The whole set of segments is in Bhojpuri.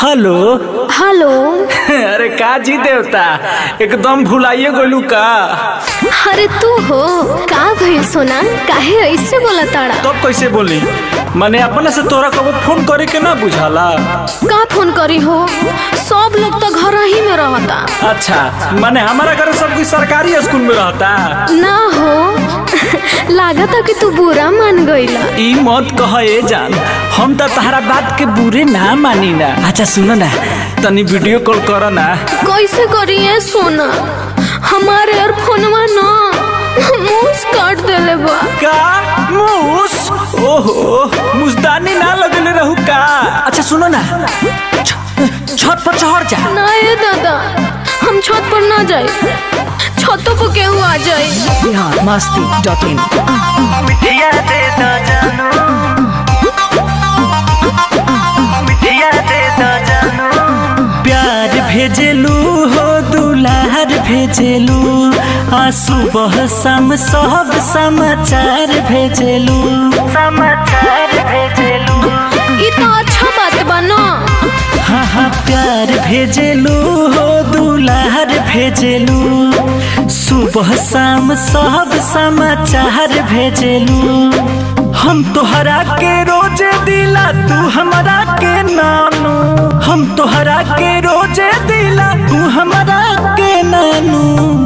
हेलो हेलो अरे का जी देवता एकदम भुलाइए गोलू का अरे तू हो का भइल सोना काहे ऐसे बोला ताड़ा तब कैसे बोली मैंने अपने से तोरा कबो फोन करे के ना बुझाला का फोन करी हो सब लोग तो घर ही में रहता अच्छा मैंने हमारा घर सब कुछ सरकारी स्कूल में रहता ना हो लागता कि तू बुरा मान गईला ई मत कह ए जान हम तो तहरा बात के बुरे ना मानी ना अच्छा सुनो ना तनी वीडियो कॉल करो ना कैसे करिए सोना हमारे और फोनवा ना मूस काट देले बा का मूस ओहो मुस्तानी ना लगले रहू का अच्छा सुनो ना छ- छत पर चढ़ जा ना ये दादा हम छत पर ना जाए छतों पर केहू आ जाए बिहार मस्ती डॉट इन मिठिया दे दो जानू मिठिया दे दो जानू प्यार भेजलू हो दुलार भेजलू आ सुबह शाम सब समाचार भेजलू समाचार भेजलू ये तो अच्छा बात बा ना हाँ हाँ प्यार भेजलू हो दुलार भेजलू सुबह शाम सब समाचार भेजलू हम तोहरा के रोजे दिला तू हमरा के नानू हम तोहरा के रोजे दिला तू हमरा के नानू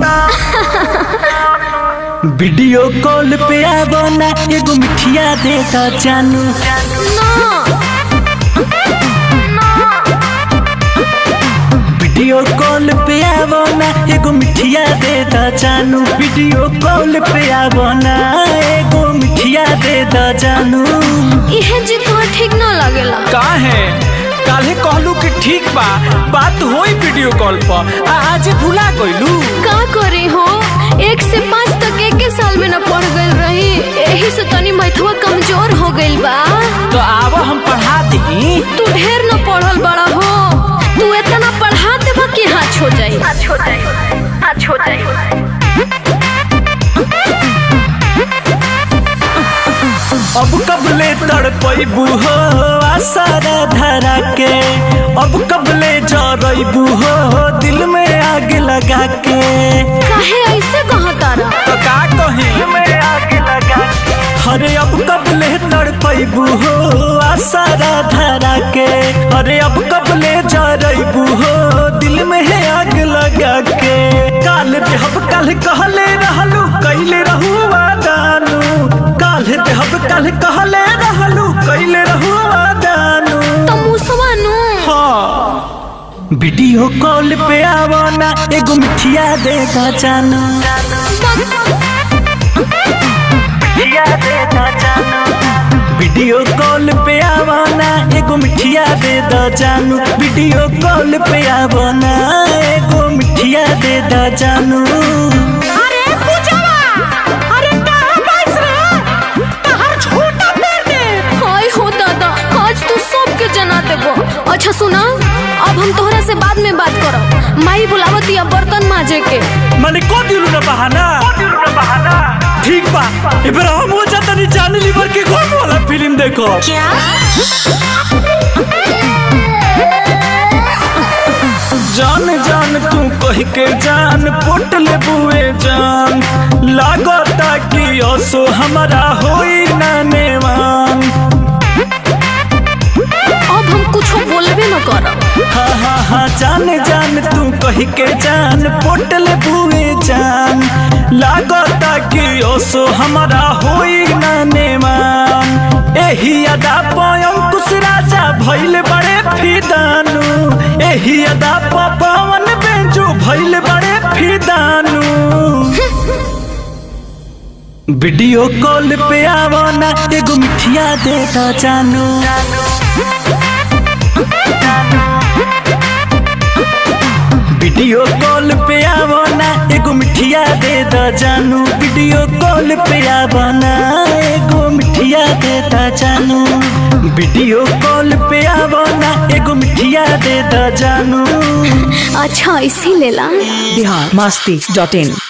वीडियो कॉल पे आवो ना एगो मिठिया दे दा जानू ना वीडियो कॉल पे आवो ना एगो मिठिया दे दा जानू वीडियो कॉल पे आवो ना एगो मिठिया दे दा जानू इहे जी तो ठीक ना लगेला काहे काल्हे कहलू कि ठीक बा बात होई वीडियो कॉल पर आ आज भुला गइलू का करी हो एक से पाँच तक एक के साल में न पढ़ गइल रही यही से तनी मैथवा कमजोर हो गइल बा तो आवो हम पढ़ा दी तू ढेर न पढ़ल बड़ा हो तू इतना पढ़ा देबा कि हाथ हो जाई आज हो जाए आज हो जाए अब कबले तड़पैबू हो आसारा धरा के अब कबले जरैबू हो दिल में आग लगा के काहे ऐसे कहा तारा तो का कही मैं आग लगा अरे अब कबले तड़पैबू हो आसारा धरा के अरे अब कबले जरैबू हो दिल में है आग लगा के काल देहब कल कहले रहलू कैले रहू वादानू काल देहब कल कहले रहलू कैले रहू वादानू तो मुसवा नु हाँ वीडियो कॉल पे आवो ना एगो मिठिया दे दा जानू मिठिया दे दो जानू वीडियो कॉल पे आवो ना एगो मिठिया दे दा जानू वीडियो कॉल पे आवो ना एगो मिठिया दे दा जानू अरे पूछवा अरे कहां बैस रे तहर छोटा पैर दे हाय हो दादा आज तू सबके जना देबो अच्छा सुना अब हम तोहरा से बाद में बात करब माई बुलावती अब बर्तन माजे के मैंने को दिलू ना बहाना दिल में बहाना ठीक बा इबर हम हो जाता नहीं जाने लीवर के कौन वाला फिल्म देखो क्या जान जान तू कह के जान पोट ले बुए जान लागता कि असो हमारा होई ना नेवान अब हम कुछ बोलबे न करब हाँ हाँ हाँ जान जान तू कह के जान पोट ले बुए जान लागता कि असो हमारा होई ना नेवान एही अदा पयंकुश राजा भइल बड़े फिदानू एही अदा प पवन बेंजू भइल बड़े फिदानू वीडियो कॉल पे आवो ना एगो मिठिया दे दा जानू वीडियो कॉल पे आवो ना एगो मिठिया दे दा जानू वीडियो कॉल पे आवो ना एगो मिठिया दे दा जानू वीडियो कॉल पे आवो ना एगो मिठिया दे दा जानू अच्छा इसी लेला बिहार मस्ती डॉट इन